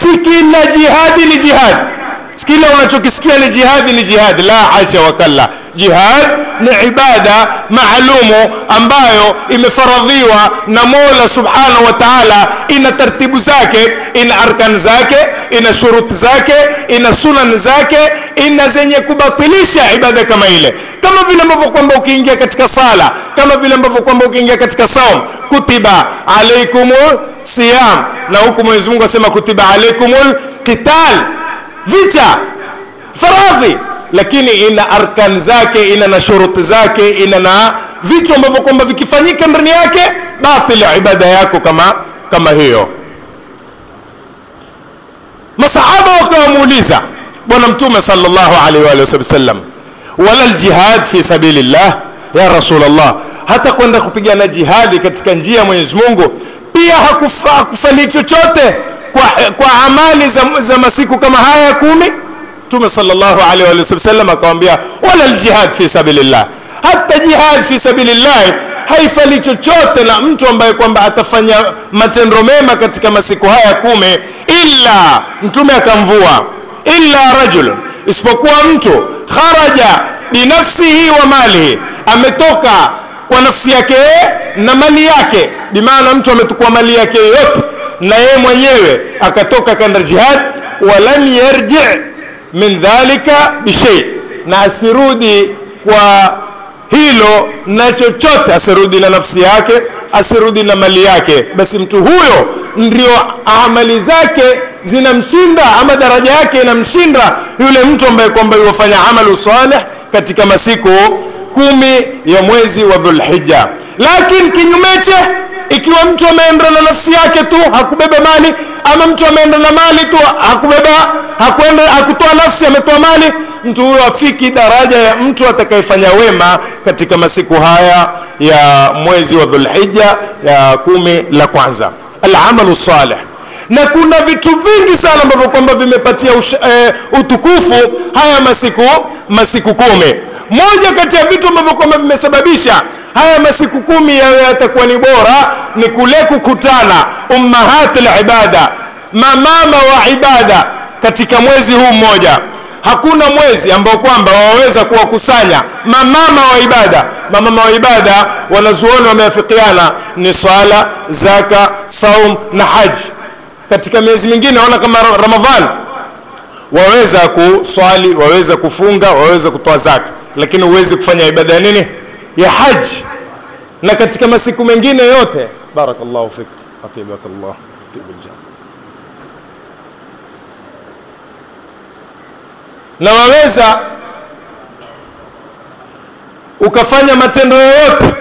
si kila jihadi ni jihadi kila unachokisikia ni jihadi ni jihadi la hasha wakalla jihad ni ibada maalumu ambayo imefaradhiwa na mola subhanahu wa taala ina tartibu zake ina arkan zake ina shuruti zake ina sunan zake ina zenye kubatilisha ibada kama ile kama vile ambavyo kwamba ukiingia katika sala kama vile ambavyo kwamba ukiingia katika saum kutiba alaikumul siyam na huku mwenyezi mungu asema kutiba alaikumul qital vita faradhi lakini ina arkan zake ina na shuruti zake ina na vitu ambavyo kwamba vikifanyika ndani yake batili ibada yako kama kama hiyo masahaba wakawamuuliza bwana mtume sallallahu alaihi wa alihi wasallam wala ljihad fi sabilillah ya rasulllah hata kwenda kupigana jihadi katika njia ya mwenyezi mungu pia hakufa, hakufalii chochote kwa, kwa amali za, za masiku kama haya ya kumi mtume sallallahu alaihi wa sallam akamwambia wala ljihad fi sabilillah hata jihad fi sabilillah haifali chochote na mtu ambaye kwamba atafanya matendo mema katika masiku haya kumi illa mtume akamvua illa rajulun isipokuwa mtu kharaja binafsihi wa malihi ametoka kwa nafsi yake na mali yake bimaana mtu ametukua mali yake yote na yeye mwenyewe akatoka kanda jihad walam yarji min dhalika bishei na asirudi kwa hilo na chochote asirudi na nafsi yake asirudi na mali yake basi mtu huyo ndio amali zake zinamshinda ama daraja yake inamshinda yule mtu ambaye kwamba yuwafanya amalu salih katika masiku kumi ya mwezi wa dhulhija lakini kinyumeche ikiwa mtu ameenda na nafsi yake tu hakubeba mali ama mtu ameenda na mali tu hakubeba hakuenda hakutoa nafsi ametoa mali mtu huyo afiki daraja ya mtu atakayefanya wema katika masiku haya ya mwezi wa dhulhija ya kumi la kwanza alamalu salih na kuna vitu vingi sana ambavyo kwamba vimepatia usha, e, utukufu haya masiku masiku kumi moja kati ya vitu ambavyo kwamba vimesababisha haya masiku kumi yawe yatakuwa ni bora ni kule kukutana ummahat libada mamama wa ibada katika mwezi huu mmoja hakuna mwezi ambao kwamba waweza kuwakusanya mamama wa ibada mamama wa ibada wanazuoni wameafikiana ni swala zaka saum na haji katika miezi mingine waona kama ramadhan waweza kuswali waweza kufunga waweza kutoa zaka lakini huwezi kufanya ibada ya nini ya haji na katika masiku mengine yote barakallahu fik atibakallah atibuljanna na waweza ukafanya matendo yoyote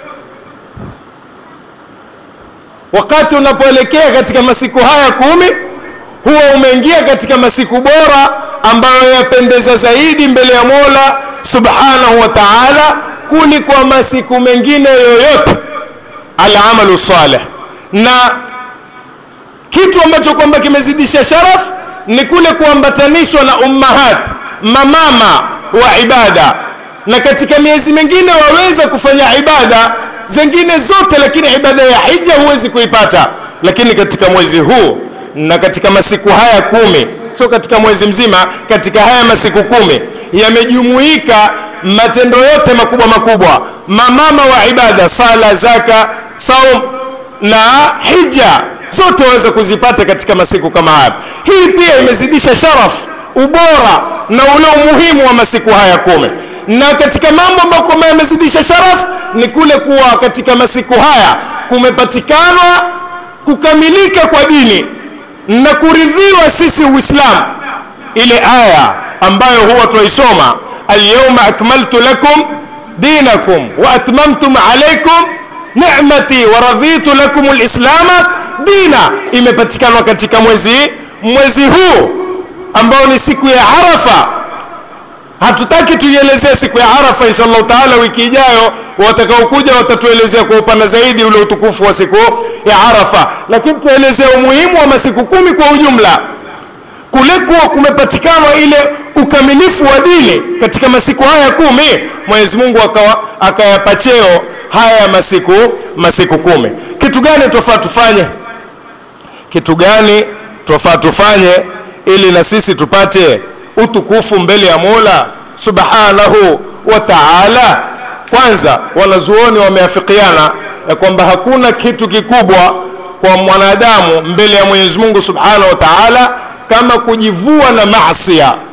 wakati unapoelekea katika masiku haya kumi huwa umeingia katika masiku bora ambayo yapendeza zaidi mbele ya mola subhanahu wa taala kuliko masiku mengine yoyote alamalu saleh na kitu ambacho kwamba kimezidisha sharaf ni kule kuambatanishwa na ummahat mamama wa ibada na katika miezi mingine waweza kufanya ibada zingine zote lakini ibada ya hija huwezi kuipata lakini katika mwezi huu na katika masiku haya kumi sio katika mwezi mzima katika haya masiku kumi yamejumuika matendo yote makubwa makubwa mamama wa ibada sala zaka saum na hija zote waweza kuzipata katika masiku kama haya hii pia imezidisha sharaf ubora na ule umuhimu wa masiku haya kumi na katika mambo ambayo kwamba yamezidisha sharaf ni kule kuwa katika masiku haya kumepatikana kukamilika kwa dini na kuridhiwa sisi uislamu ile aya ambayo huwa tunaisoma alyauma akmaltu lakum dinakum wa atmamtum alaikum ni'mati wa raditu lakum lislama dina imepatikana katika mwezi mwezi huu ambao ni siku ya arafa hatutaki tuielezee siku ya arafa insha allahu taala wiki ijayo watakaokuja watatuelezea kwa upana zaidi ule utukufu wa siku ya arafa lakini tuelezea umuhimu wa masiku kumi kwa ujumla kule kuwa kumepatikana ile ukamilifu wa dini katika masiku haya kumi mwenyezi mungu akayapa cheo haya masiku masiku kumi kitu gani tofaa tufanye kitu gani twafaa tufanye ili na sisi tupate utukufu mbele ya mola subhanahu wa taala kwanza wanazuoni wameafikiana ya kwamba hakuna kitu kikubwa kwa mwanadamu mbele ya mwenyezi mungu subhanahu wa taala kama kujivua na masia